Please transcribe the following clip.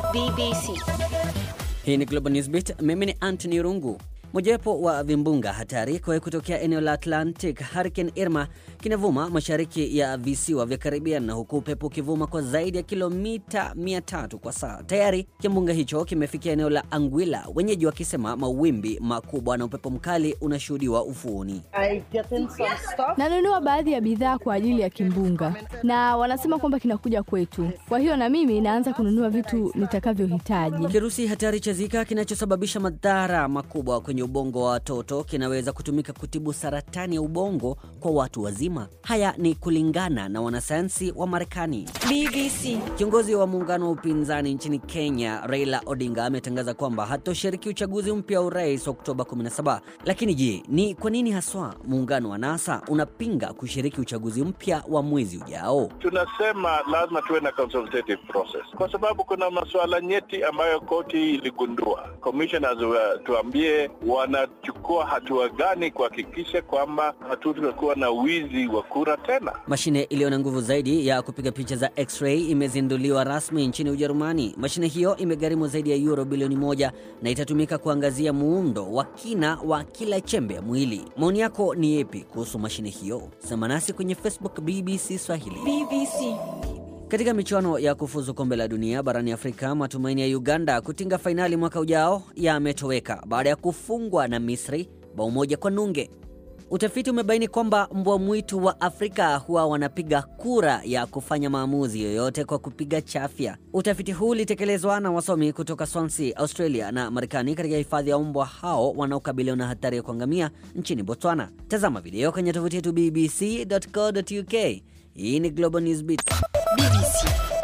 BBC. Hii ni Global Newsbeat. Mimi ni Anthony Rungu. Mojawapo wa vimbunga hatari kwa kutokea eneo la Atlantic, Hurricane Irma kinavuma mashariki ya visiwa vya Caribbean, na huku upepo ukivuma kwa zaidi ya kilomita 300 kwa saa. Tayari kimbunga hicho kimefikia eneo la Anguilla, wenyeji wakisema mawimbi makubwa na upepo mkali unashuhudiwa ufuoni. I get in some stuff. Nanunua baadhi ya bidhaa kwa ajili ya kimbunga na wanasema kwamba kinakuja kwetu, kwa hiyo na mimi naanza kununua vitu nitakavyohitaji. Kirusi hatari cha Zika kinachosababisha madhara makubwa kwenye ubongo wa watoto kinaweza kutumika kutibu saratani ya ubongo kwa watu wazima. Haya ni kulingana na wanasayansi wa Marekani. BBC. Kiongozi wa muungano wa upinzani nchini Kenya, Raila Odinga, ametangaza kwamba hatoshiriki uchaguzi mpya wa urais Oktoba 17. Lakini je, ni kwa nini haswa muungano wa NASA unapinga kushiriki uchaguzi mpya wa mwezi ujao? Tunasema lazima tuwe na consultative process kwa sababu kuna masuala nyeti ambayo koti iligundua. Commissioners wa- tuambie wanachukua hatua gani kuhakikisha kwamba hatutakuwa na wizi wa kura tena. Mashine iliyo na nguvu zaidi ya kupiga picha za x-ray imezinduliwa rasmi nchini Ujerumani. Mashine hiyo imegharimu zaidi ya euro bilioni moja na itatumika kuangazia muundo wa kina wa kila chembe ya mwili. Maoni yako ni yepi kuhusu mashine hiyo? Sema nasi kwenye Facebook BBC Swahili. BBC. Katika michuano ya kufuzu kombe la dunia barani Afrika, matumaini ya Uganda kutinga fainali mwaka ujao yametoweka baada ya kufungwa na Misri bao moja kwa nunge. Utafiti umebaini kwamba mbwa mwitu wa Afrika huwa wanapiga kura ya kufanya maamuzi yoyote kwa kupiga chafya. Utafiti huu ulitekelezwa na wasomi kutoka Swansea, Australia na Marekani katika hifadhi ya mbwa hao wanaokabiliwa na hatari ya kuangamia nchini Botswana. Tazama video kwenye tovuti yetu bbc.co.uk. Hii ni Global Newsbeat. BBC.